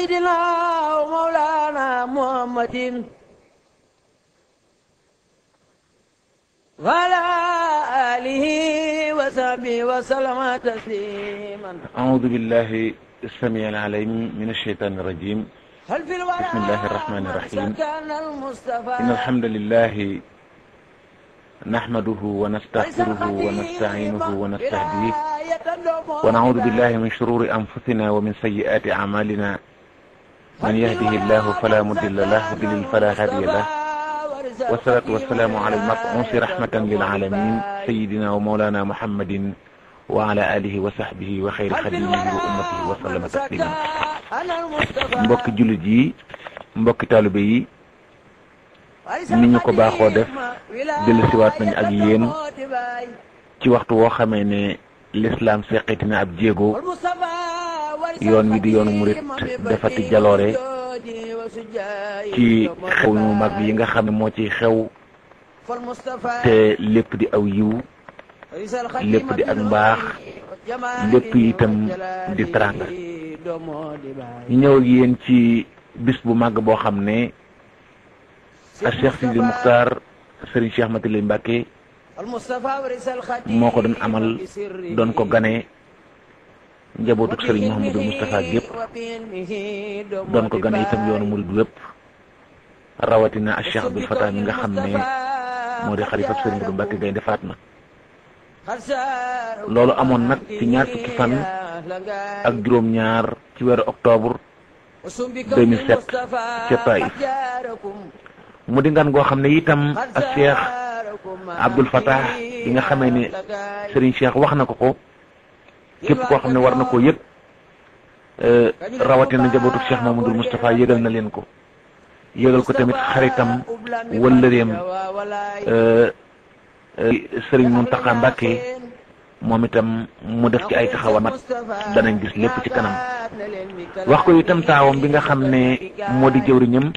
سيدنا ومولانا محمد وعلى آله وصحبه وسلم تسليما أعوذ بالله السميع العليم من الشيطان الرجيم هل في الورى بسم الله الرحمن الرحيم. كان المصطفى إن الحمد لله نحمده ونستغفره ونستعينه ونستهديه ونعوذ بالله من شرور أنفسنا ومن سيئات أعمالنا من يهده الله فلا مضل له ويضلل فلا هادي له والصلاة والسلام على المبعوث رحمة للعالمين سيدنا ومولانا محمد وعلى آله وصحبه وخير خديمه وأمته وسلم تسليما mbokki jullit yi mbokki taalibe yi ni ñu ko baaxoo def dellusiwaat nañ ak yéen ci waxtu woo xamee ne lislaam seqiti na ab jéego yoon wi di yoonu murit defati jaloore ci xew ñu mag yi nga xam ne moo ciy xew te lépp di aw yiw lépp di ak mbaax lépp itam di teranga ñu ñëw ak yéen ci bis bu màgg boo xam ne ak Cheikh Sidi Muxtaar Serigne Cheikh Matilay Mbacke moo ko doon amal doon ko gane njabootuk Serigne Mouhamadou Moustapha gépp doon ko gane itam yoonu murid wépp rawatina ak Cheikh Abdoul Fatah mi nga xam ne moo di xalifab Serigne Modou Mbacke Gaynde Fatma loolu amoon nag ci ñaar fukki fan ak juróom-ñaar ci weeru octobre 2007 ca Taïf mu di ngan goo xam ne itam ak Cheikh Abdoul Fatah bi nga xamee ne Serigne Cheikh wax na ko ko képp koo xam ne war na koo yëg rawatina njabootu Cheikh Mamadou Moustapha yëgal na leen ko yëgal ko tamit xaritam wëllëreem Serigne Mountakha Mbacké moom itam mu def ci ay taxawa mat danañ gis lépp ci kanam wax ko itam taawam bi nga xam ne moo di jëwriñam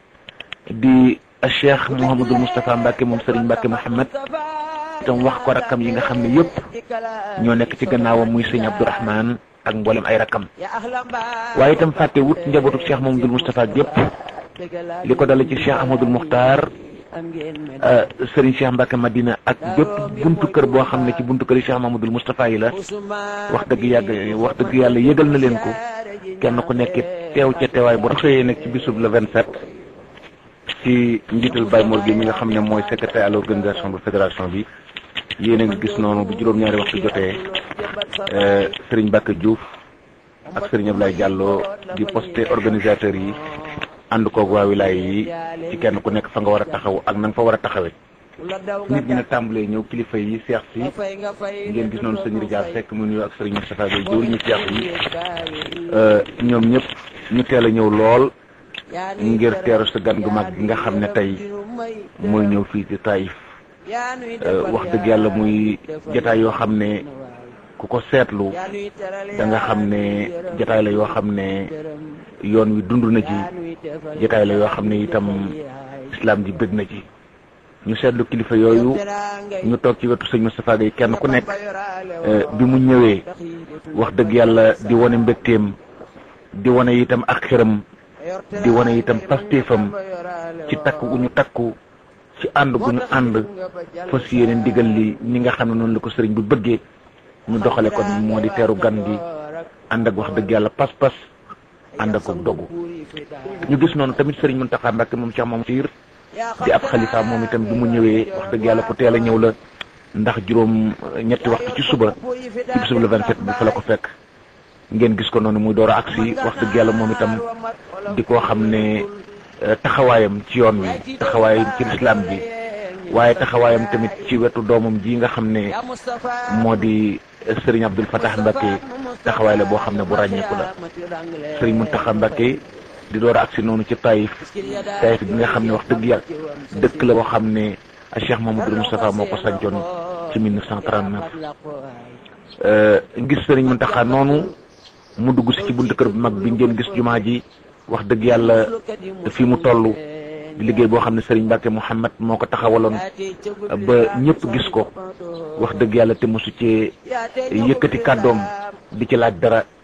di Cheikh Mouhamadul Moustapha Mbacke moom Serigne Mbacke Mouhamed itam wax ko rakkam yi nga xam ne yëpp ñoo nekk ci gannaawam muy sëñ Abdourahman ak mboolem ay rakkam waaye itam fàtte wut njabootu Cheikh Mouhamadul Moustapha gépp li ko dale ci Cheikh Ahmadul Muxtaar Serigne Cheikh Mbacke Madina ak bépp buntu kër boo xam ne ci buntu kër yi Cheikh Mouhamadul Moustapha yi la wax dëgg yàgg wax dëgg yàlla yëgal na leen ko kenn ku nekk teew ca teewaay bu xëyee nag ci bisub le 27. ci njiital Baye Mor gi mi nga xam ne mooy secrétaire à l'organisation bu fédération bi yéen a ngi gis noonu bu juróom-ñaari waxtu jotee Serigne Mbacke Diouf ak Serigne Ablaye Diallo di posté organisateurs yi ànd koog waa wilaay yi ci kenn ku nekk fa nga war a taxaw ak na nga fa war a taxawee. nit ñi nag tàmbalee ñëw kilifa yi seex si ngeen gis noonu sëñ Rijal Seck mu nuyu ak Serigne Moustapha Gueye jëwriñu seex yi ñoom ñëpp ñu teel a ñëw lool. ngir teeru sa gan gu mag gi nga xam ne tey mooy ñëw fii ci Taïf wax dëgg yàlla muy jataay yoo xam ne ku ko seetlu da nga xam ne jataay la yoo xam ne yoon wi dund na ci jataay la yoo xam ne itam islam ji bëgg na ci ñu seetlu kilifa yooyu ñu toog ci wetu sëñ Moustapha Gueye kenn ku nekk bi mu ñëwee wax dëgg yàlla di wane mbégteem di wane itam ak xëram di wane itam pastéefam ci takku gu ñu takku ci ànd gu ñu ànd fas yéene ndigal li ñi nga xam ne noonu la ko sëriñ bu bëggee ñu doxale ko moo di teeru gan gi ànd ak wax dëgg yàlla pas-pas ànd ak dogu ñu gis noonu tamit sëriñ Mountakha Mbacké moom Cheikh Mamadou Sir di ab xalifa moom itam bi mu ñëwee wax dëgg yàlla ku teel a ñëw la ndax juróom ñetti waxtu ci suba ci bisub le 27 bi fa la ko fekk ngeen gis ko noonu muy door a agsi wax dëgg yàlla moom itam di ko xam ne taxawaayam ci yoon wi taxawaayam ci lislaam bi waaye taxawaayam tamit ci wetu doomam ji nga xam ne moo di Serigne Abdoul Fatah Mbacké taxawaay la boo xam ne bu ràññeeku la Serigne Mountakha Mbacké di door a agsi noonu ci Taïf Taïf bi nga xam ne wax dëgg yàlla dëkk la boo xam ne Cheikh Mamadou Moustapha moo ko sancoon ci 1939 ngis Serigne Mountakha noonu mu dugg si ci buntu kër bu mag bi ngeen gis jumaa ji wax dëgg yàlla fi mu toll di liggéey boo xam ne Serigne Mbacke Mouhamed moo ko taxawaloon ba ñëpp gis ko wax dëgg yàlla te mosu cee yëkkati kàddoom di ci laaj dara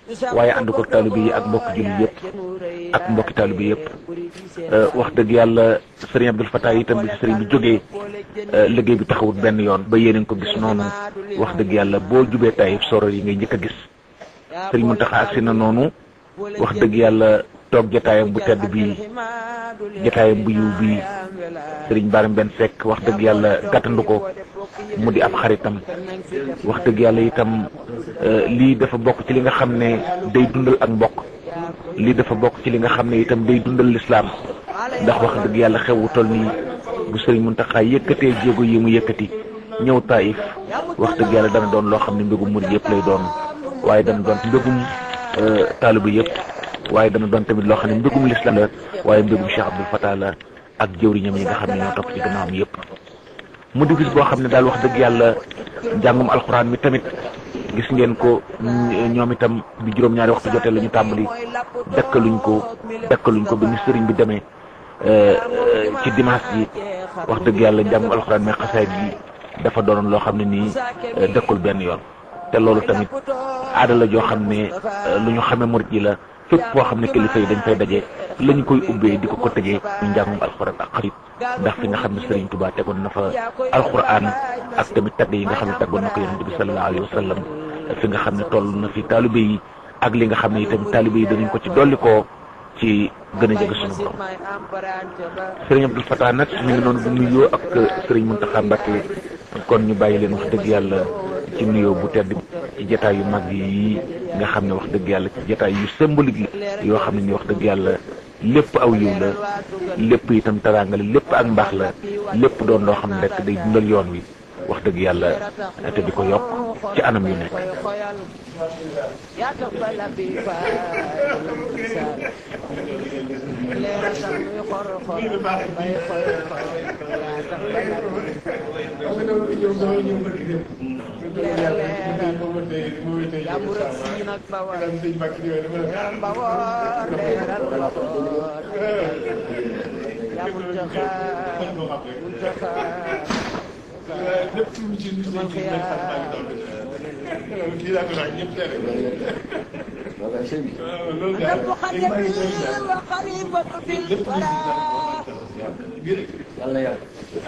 waaye ànd ko taalibe yi ak mbokki jullit yëpp ak mbokki taalibe yëpp wax dëgg yàlla sëriñ Abdul Fatah itam bi fi sëriñ bi jógee liggéey bi taxawut benn yoon ba yéeneen ko gis noonu wax dëgg yàlla boo jubee Taïf soro yi ngay njëkk a gis sëriñ Muntaxa agsi na noonu wax dëgg yàlla toog jataayam bu tedd bi jataayam bu yiw bi sëriñ Baram benn Seck wax dëgg yàlla gàttandu ko mu di ab xaritam wax dëgg yàlla itam lii dafa bokk ci li nga xam ne day dundal ak mbokk lii dafa bokk ci li nga xam ne itam day dundal lislaam ndax wax dëgg yàlla xewu toll nii bu sëriñ Muntaxa yëkkatee jéego yi mu yëkkati ñëw Taïf wax dëgg yàlla dana doon loo xam ne mbégum murid yëpp lay doon waaye dana doon mbégum taaliba yëpp waaye dana doon tamit loo xam ne mbégum lislaam la waaye mbégum Cheikh Abdoul Fatah la ak jëwriñam yi nga xam ne ñoo topp ci gannaawam yëpp mu di bis boo xam ne daal wax dëgg yàlla njàngum alxuraan mi tamit gis ngeen ko ñoom itam bi juróom-ñaari waxtu jotee la ñu tàmbali dakkaluñ ko dakkaluñ ko ba ni sëriñ bi demee ci dimanche ji wax dëgg yàlla njàngum alxuraan mi xasaayid gi dafa doonoon loo xam ne nii dëkkul benn yoon te loolu tamit aada la joo xam ne lu ñu xamee murit yi la fépp foo xam ne kilifa yi dañ fay daje la ñu koy ubbee di ko ko tëjee ñu njàngum alxuraan ak xarit ndax fi nga xam ne Serigne Touba tegoon na fa alxuraan ak tamit tagg yi nga xam ne taggoon na ko yonent bi sallallahu alayhi wa sallam fi nga xam ne toll na fi taalibe yi ak li nga xam ne itam taalibe yi danañ ko ci dolli koo ci gën a jege suñu borom Serigne Abdoul Fatah nag ñu ngi noonu bu nuyoo ak Serigne Mountakha Mbacké kon ñu bàyyi leen wax dëgg yàlla ci nuyoo bu tedd ci jataay yu mag yi nga xam ne wax dëgg yàlla ci jataay yu symbolique la yoo xam ne ni wax dëgg yàlla lépp aw yiw la lépp itam teraanga la lépp ak mbaax la lépp doon loo xam ne rek day dundal yoon wi wax dëgg yàlla te di ko yokk ci anam yu nekk lépp lu ci nit ñi ci nekk maa ngi doon kii laa ko laaj ñëpp teel loolu daal léegi maa ngi doon lépp lu ci yàlla yàlla.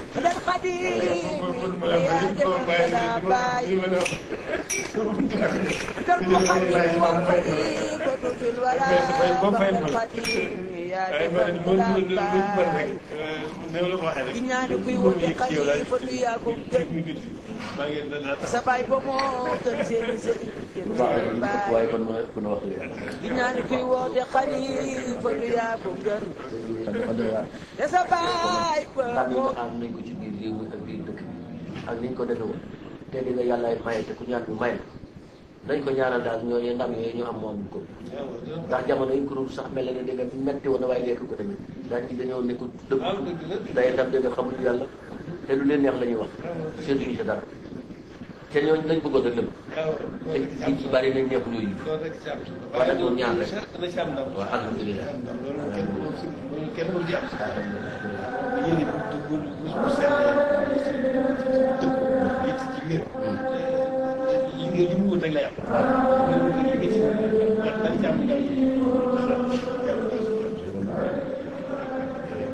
sa baay ba moo gën seen seen waaye kon ma ku ne wax leen. di ñaani kuy woote xalifa du yaa ko gën dafa doy waar. te sa baay ba ndam yi moo nga xam nañ ko ci biir réew mi ak biir dëkk bi ak niñ ko defee woon te di nga yàllaay maye te ku ñaan bi maye nañ ko ñaanal daal ñooñu ndam yooyu ñu am moom ko ndax jamono yi kuréel sax mel na ne dégg nga metti woon na waaye lekk ko tamit daal di dañoo nekkul dëgg day tam dégg nga xamuñu yàlla te lu leen neex la ñuy wax seetuñu si dara te ñooñu lañ bëggoon rek lépp te li ci bari nañ neexul yooyu waaye nag ñoom ñaan rek waaw alhamdulilah kenn mënu ci am yéen it bu bu bu bu seet dëgg it ci mbir yi nga li mu wut rek lay am li nga ci ndax dañ ci am